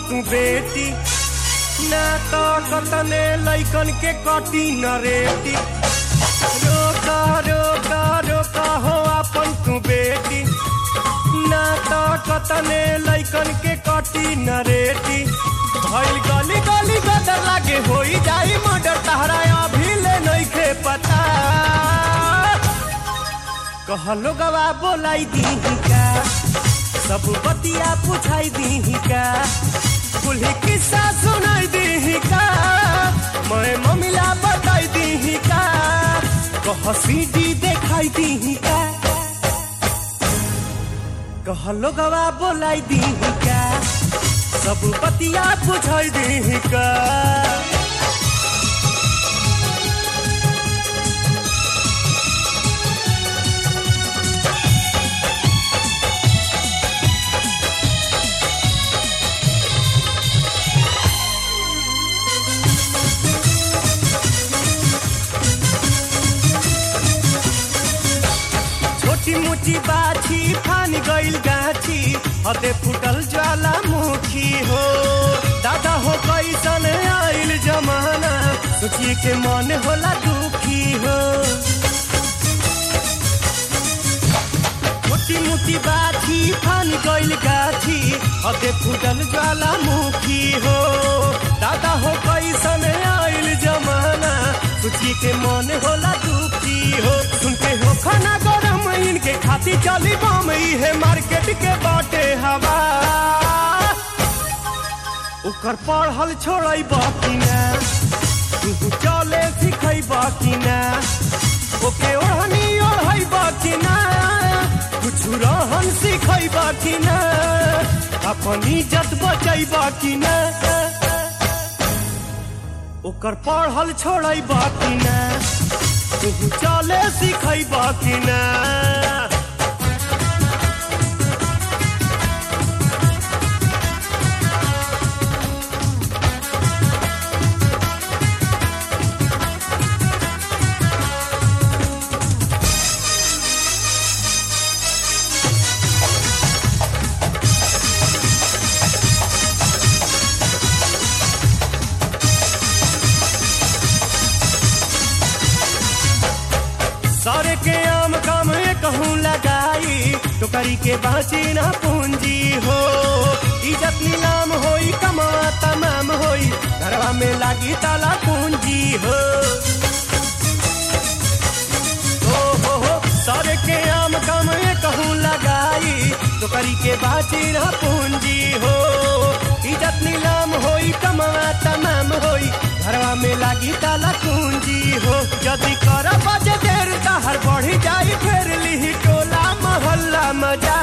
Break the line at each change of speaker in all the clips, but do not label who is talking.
तू बेटी ना तो कतने लैकन के कटी न रेटी रोका रोका रोका हो अपन तू बेटी ना तो कतने लैकन के कटी न रेटी भइल गली गली गदर लागे होई जाई मर्डर तहरा अभी ले नइखे पता कहलो गवा बोलाई दी का सब बतिया पूछाई दी का कुल्ही किस्सा सुनाई दी का मैं ममिला बताई दी का कह सीडी देखाई दी का कहलो गवा बोलाई दी का सब बतिया पूछाई दी का छोटी मोटी बाछी फान गइल गाछी हते फुटल ज्वालामुखी हो दादा हो कैसन आइल जमाना सोचिए के मन होला दुखी हो छोटी मोटी बाछी फान गइल गाछी हते फुटल ज्वालामुखी हो दादा हो कैसन आइल जमाना सोचिए के मन होला दुखी हो सुनते हो खाना गरम इनके खाती चली बम है मार्केट के बाटे हवा ओकर पढ़ल छोड़ै बाकी ना तू चले सिखै बाकी ना ओके ओढ़नी ओढ़ै बाकी ना कुछ रहन सिखै बाकी ना अपन इज्जत बचै बाकी ना ओकर पढ़ल छोड़ै बाकी ना तू चले सिखै बाकी ना सारे के आम काम कहूँ लगाई टोकरी के बाँची ना पूंजी हो इज्जत नीलाम होई कमा तमाम होई घरवा में लागी ताला पूंजी हो हो हो हो सारे के आम काम कहूँ लगाई टोकरी के बाँची ना पूंजी हो इज्जत नीलाम होई कमा तमाम होई घरवा में लागी ताला पूंजी हो यदि कर बजे देर तहर बढ़ी जाई फेर लिही टोला मोहल्ला मजा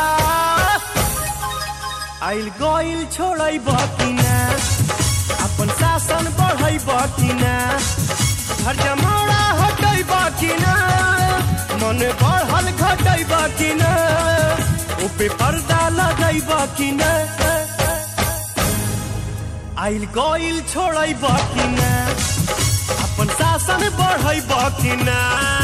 आइल गइल छोड़ै बकिना अपन शासन बढ़ै बकिना घर जमाड़ा हटै बकिना मन बढ़ल घटै बकिना ऊपे पर्दा लगै बकिना आइल गइल छोड़ै बकिना अपन शासन बढ़ै बकिना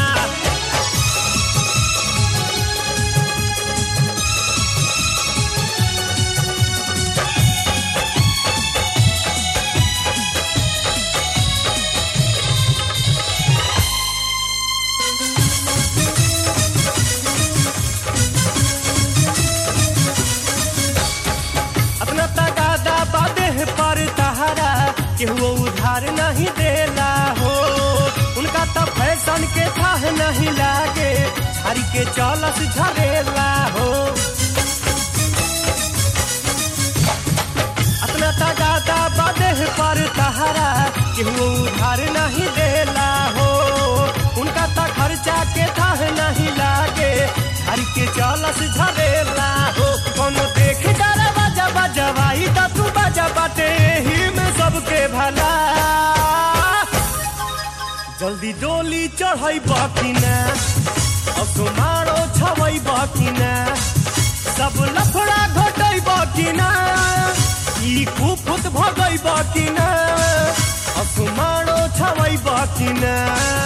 अपना तगादा बादे पर तहारा केहू उधार नहीं देला हो उनका तो फैशन के थाह नहीं लागे झाड़ी के चलस झरेला हो अपना तगादा बादे पर तहारा केहू उधार नहीं देला हो उनका तो खर्चा के थाह नहीं लागे झाड़ी के चलस झरेला हो कोनो देख डरा बाजा बजवाई त तू बाजा बाटे ही में सबके भला जल्दी डोली चढ़ै बकिना असो मारो छवै बकिना सब लफड़ा घटै बकिना ई कुफुत भगै बकिना असो मारो छवै बकिना